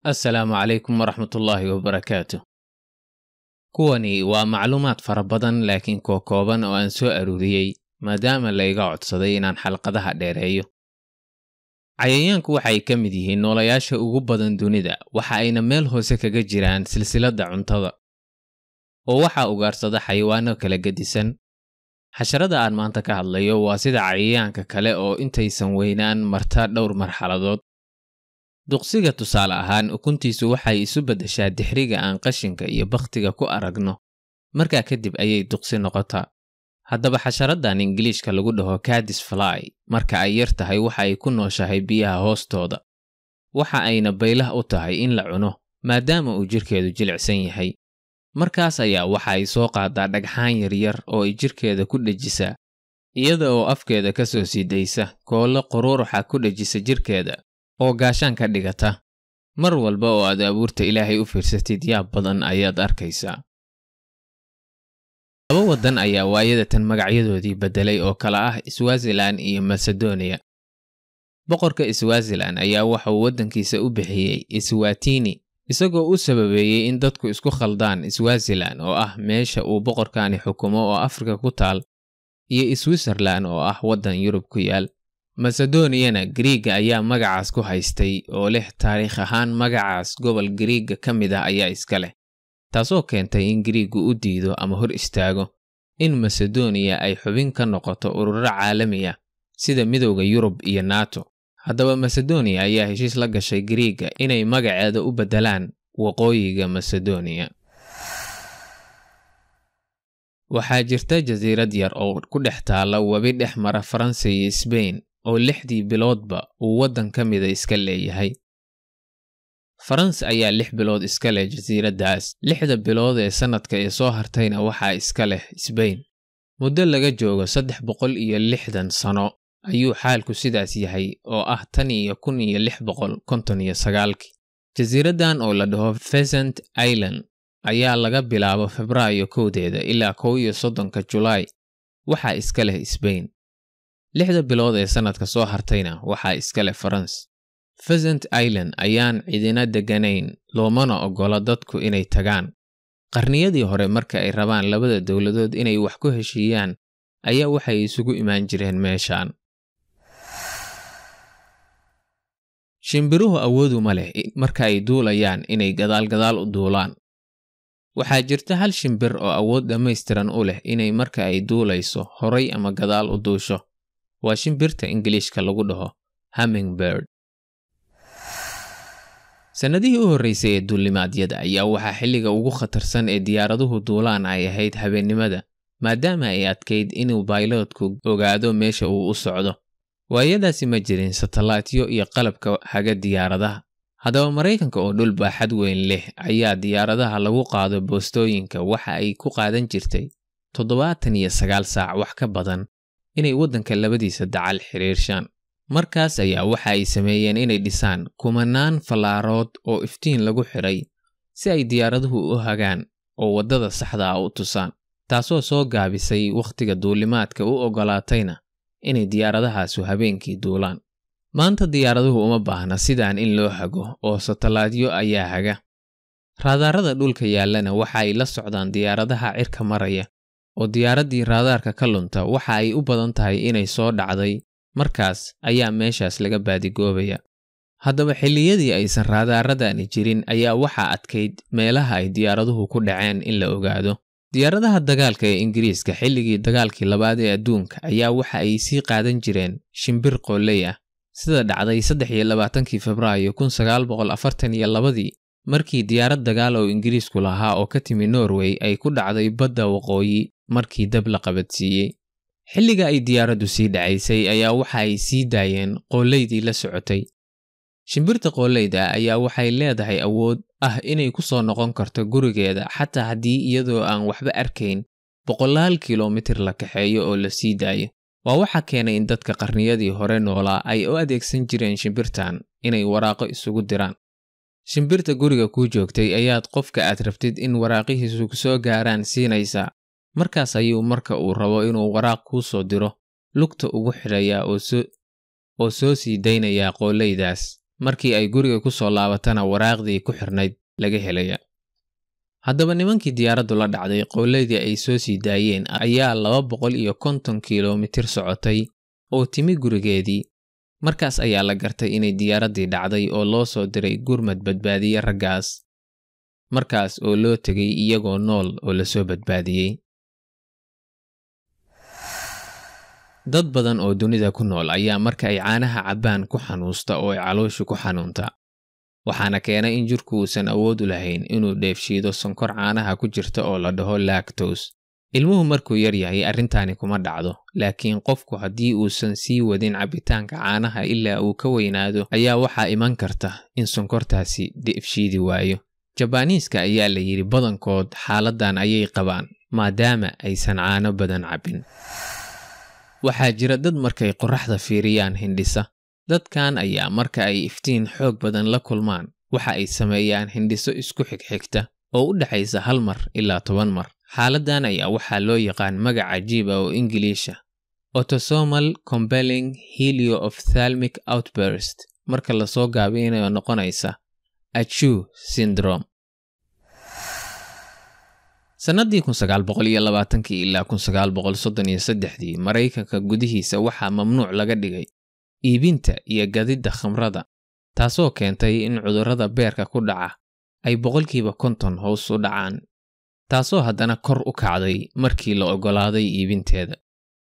assalaamu calaykum waraxmatullaahi wabarakaatu kuwani waa macluumaad fara badan laakiin koo kooban oo aan soo aruuriyey maadaama la iga codsaday inaan xalqadaha dheereeyo cayayaanku waxay ka mid yihiin noolayaasha ugu badan dunida waxa ayna meel hoose kaga jiraan silsiladda cuntada oo waxaa ugaarsada xayawaano kala gedisan xasharada aan maanta ka hadlayo waa sida cayayaanka kale oo intaysan weynaan marta dhowr marxaladood duqsiga tusaale ahaan ukuntiisu waxay isu beddeshaa dixriga aan qashinka iyo bakhtiga ku aragno markaa kadib ayay duqsi noqotaa haddaba xasharadan ingiliishka lagu dhaho cadis fly marka ay yar tahay waxa ay ku nooshahay biyaha hoostooda waxa ayna baylah u tahay in la cuno maadaama uu jidhkeedu jilicsan yahay markaas ayaa waxa ay soo qaadaa dhagxaan yaryar oo ay jidhkeeda ku dhejisaa iyada oo afkeeda ka soo sii daysa koollo quruuruxa ku dhejisa jidhkeeda oo gaashaan ka dhigata mar walba oo aad abuurta ilaahay u fiirsatid yaab badan ayaad arkaysaa laba waddan ayaa waayadatan magacyadoodii beddelay oo kala ah swazilan iyo masedoniya boqorka swazilan ayaa waxa uu waddankiisa u bixiyey swatini isagoo u sababeeyey in dadku isku khaldaan swazilan oo ah meesha uu boqorkani xukumo oo afrika ku taal iyo switzerlan oo ah waddan yurub ku yaal masedoniyana griiga ayaa magacaas ku haystay oo leh taariikh ahaan magacaas gobol griiga ka mid ah ayaa iska leh taasoo keentay in griigu u diido ama hor istaago in masedoniya ay xubin ka noqoto ururo caalami ah sida midowda yurub iyo nato haddaba masedoniya ayaa heshiis la gashay griiga inay magaceeda u beddelaan waqooyiga masedoniya waxaa jirta jasiirad yar oo ku dhex taalla webi dhex mara faransa iyo sbain oo lixdii biloodba uu waddan ka mida iska leeyahay faransa ayaa lix bilood iska leh jasiiraddaas lixda bilood ee sannadka ee soo hartayna waxaa iska leh sbain muddo laga joogo saddex boqol iyo lixdan sano ayuu xaalku sidaas yahay oo ah tan iyo kun iyo lix boqol konton iyo sagaalkii jasiiraddan oo la dhaho pheasant island ayaa laga bilaabo febraayo kowdeeda ilaa kow iyo soddonka julaay waxaa iska leh sbain lixda bilood ee sannadka soo hartayna waxaa iska leh faranse pheasant island ayaan cidina degganayn loomana oggola dadku inay tagaan qarniyadii hore marka ay rabaan labada dowladood inay wax ku heshiiyaan ayaa waxay isugu imaan jireen meeshaan shimbiruhu awoodu ma leh marka ay duulayaan inay gadaalgadaal u duulaan waxaa jirta hal shimbir oo awood dhammaystiran u leh inay marka ay duulayso horay ama gadaal u duusho waa shimbirta ingiliishka lagu dhaho hummingbird sannadihii u horraysay ee duulimaadyada ayaa waxaa xilliga ugu khatarsan ee diyaaraduhu duulaan ay ahayd habeennimada maadaama ay adkayd inuu bayloodku ogaado meesha uu u socdo waayadaasi ma jirin satalaatyo iyo qalabka haga diyaaradaha haddaba maraykanka oo dhul baaxad weyn leh ayaa diyaaradaha lagu qaado boostooyinka waxa ay ku qaadan jirtay toddobaatan iyo sagaal saac wax ka badan inay waddanka labadiisa dacal xidhiirshaan markaas ayaa waxa ay sameeyeen inay dhisaan kumanaan fallaarood oo iftiin lagu xidhay si ay diyaaraduhu u hagaan oo waddada saxda ah u tusaan taasoo soo gaabisay wakhtiga duulimaadka u oggolaatayna inay diyaaradahaasu habeenkii duulaan maanta diyaaraduhu uma baahna sidaan in loo hago oo satalaadyo ayaa haga raadaarada dhulka yaallana waxa ay la socdaan diyaaradaha cirka maraya oo diyaaraddii raadaarka ka lunta waxa ay u badan tahay inay soo dhacday markaas ayaa meeshaas laga baadigoobaya haddaba xilliyadii aysan raadaaradani jirin ayaa waxaa adkayd meelaha ay diyaaraduhu ku dhaceen in la ogaado diyaaradaha dagaalka ee ingiriiska xilligii dagaalkii labaad ee adduunka ayaa waxa ay sii qaadan jireen shimbir qooley ah sida dhacday saddex iyo labaatankii febraayo kun sagaal boqol afartan iyo labadii markii diyaarad dagaal oo ingiriisku lahaa oo ka timi norway ay ku dhacday badda waqooyi markii dab la qabadsiiyey xilliga ay diyaaraddu sii dhacaysay ayaa waxa ay sii daayeen qoolaydii la socotay shimbirta qooleyda ayaa waxay leedahay awood ah inay ku soo noqon karto gurigeeda xataa haddii iyadoo aan waxba arkayn boqolaal kilomitir la kaxeeyo oo la sii daayo waa waxa keenay in dadka qarniyadii hore noolaa ay u adeegsan jireen shimbirtan inay waraaqo isugu diraan shimbirta guriga kuu joogtay ayaad qofka aad rabtid in waraaqihiisu kusoo gaaraan siinaysaa markaas ayuu marka uu rabo inuu waraaq kuu soo diro lugta ugu xidhayaa oo soo sii daynayaa qooleydaas markii ay guriga ku soo laabatana waraaqdii ku xirnayd laga helaya haddaba nimankii diyaaraddu la dhacday qowladii ay soo sii daayeen ayaa laba boqol iyo konton kilomitir socotay oo timi gurigeedii markaas ayaa la gartay inay diyaaraddii dhacday oo loo soo diray gurmad badbaadiye raggaas markaas oo loo tegay iyagoo nool oo lasoo badbaadiyey dad badan oo dunida ku nool ayaa marka ay caanaha cabbaan ku xanuusta oo ay calooshu ku xanuunta waxaana keenay in jirku uusan awood u lahayn inuu dheefshiido sonkor caanaha ku jirta oo la dhaho lactos ilmuhu markuu yar yahay arrintaani kuma dhacdo laakiin qofku haddii uusan sii wadin cabbitaanka caanaha ilaa uu ka weynaado ayaa waxaa iman karta in sonkortaasi dheefshiidi waayo jabaaniiska ayaa la yidhi badankood xaaladdan ayay qabaan maadaama aysan caano badan cabbin waxaa jira dad markay qorraxda fiiriyaan hindhisa dadkan ayaa marka ay iftiin xoog badan la kulmaan waxa ay sameeyaan hindhiso isku xigxigta oo u dhexaysa hal mar ilaa toban mar xaaladdan ayaa waxaa loo yaqaan magac cajiiba oo ingiliisha autosomal compelling helio of thalmic outburst marka lasoo gaabinayo noqonaysa achu syndrome sannaddii ilaa dii maraykanka gudihiisa waxaa mamnuuc laga dhigay iibinta iyo gadidda khamrada taasoo keentay in cudurrada beerka ku dhaca ay boqolkiiba konton hoos u dhacaan taasoo haddana kor u kacday markii la oggolaaday iibinteeda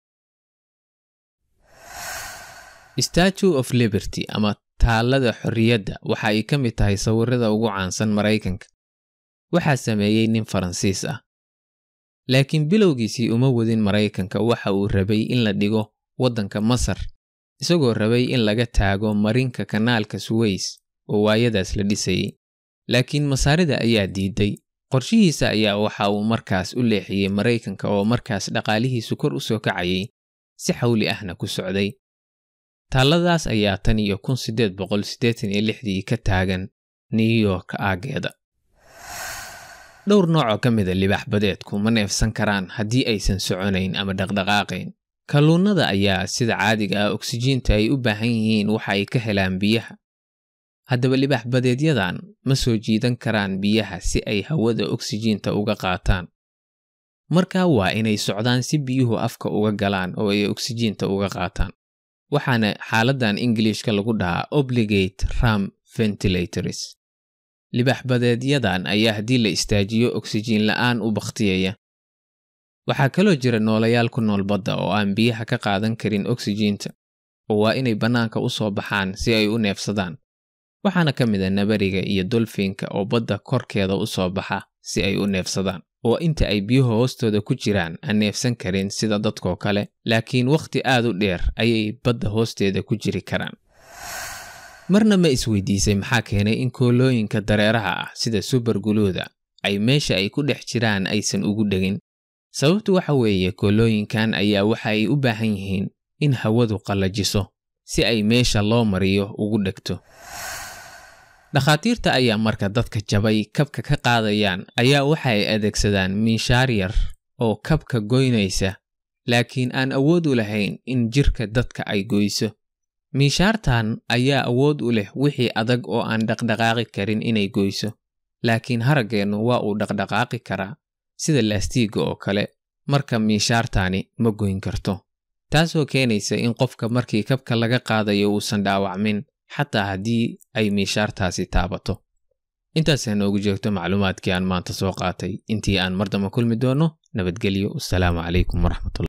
statue of liberty ama taallada xorriyadda waxa ay ka mid tahay sawirrada ugu caansan maraykanka waxaa sameeyey nin faransiis ah laakiin bilowgiisii uma wadin maraykanka waxa uu rabay in la dhigo waddanka masar isagoo rabay in laga taago marinka kanaalka suweys oo waayadaas la dhisayey laakiin masaarida ayaa diiday qorshihiisa ayaa waxa uu markaas u leexiyey maraykanka oo markaas dhaqaalihiisu kor u soo kacayay si xawli ahna ku socday taalladaas ayaa tan iyo kun siddeed boqol siddeetan iyo lixdii ka taagan new york aaggeeda dhowr noocoo ka mida libaax badeedku ma neefsan karaan haddii aysan soconayn ama dhaqdhaqaaqayn kalluunnada ayaa sida caadiga ah oksijiinta ay u baahan yihiin waxa ay ka helaan biyaha haddaba libaax badeedyadan ma soo jiidan karaan biyaha si ay hawada oksijiinta uga qaataan markaa waa inay socdaan si biyuhu afka uga galaan oo ay oksijiinta uga qaataan waxaana xaaladdan ingiliishka lagu dhahaa obligate ram ventilators libaax badeedyadan ayaa haddii la istaajiyo oksijiin la'aan u bakhtiyaya waxaa kaloo jira noolayaal ku nool badda oo aan biyaha ka qaadan karin oksijiinta oo waa inay bannaanka u soo baxaan si ay u neefsadaan waxaana ka mid a nabariga iyo dolfiinka oo badda korkeeda u soo baxa si ay u neefsadaan oo inta ay biyuhu hoostooda ku jiraan aan neefsan karin sida dadkoo kale laakiin wakhti aad u dheer ayay badda hoosteeda ku jiri karaan marna ma isweydiisay maxaa keenay in koolooyinka dareeraha ah sida subarguluuda ay meesha ay ku dhex jiraan aysan ugu dhegin sababtu waxa weeye koolooyinkan ayaa waxa ay u baahan yihiin in hawadu qallajiso si ay meesha loo mariyo ugu dhegto dhakhaatiirta ayaa marka dadka jabay kabka ka qaadayaan ayaa waxa ay adeegsadaan miishaar yar oo kabka goynaysa laakiin aan awood u lahayn in jirka dadka ay goyso miishaartan ayaa awood u leh wixii adag oo aan dhaqdhaqaaqi karin inay goyso laakiin haraggeennu waa uu dhaqdhaqaaqi karaa sida laastiigga oo kale marka miishaartaani ma goyn karto taasoo keenaysa in qofka markii kabka laga qaadayo uusan dhaawacmin xataa haddii ay miishaartaasi taabato intaasaa noogu jeegto macluumaadkii aan maanta soo qaatay intii aan mar damba kulmi doonno nabadgelyo wasalaamu calaykum waraxmatullah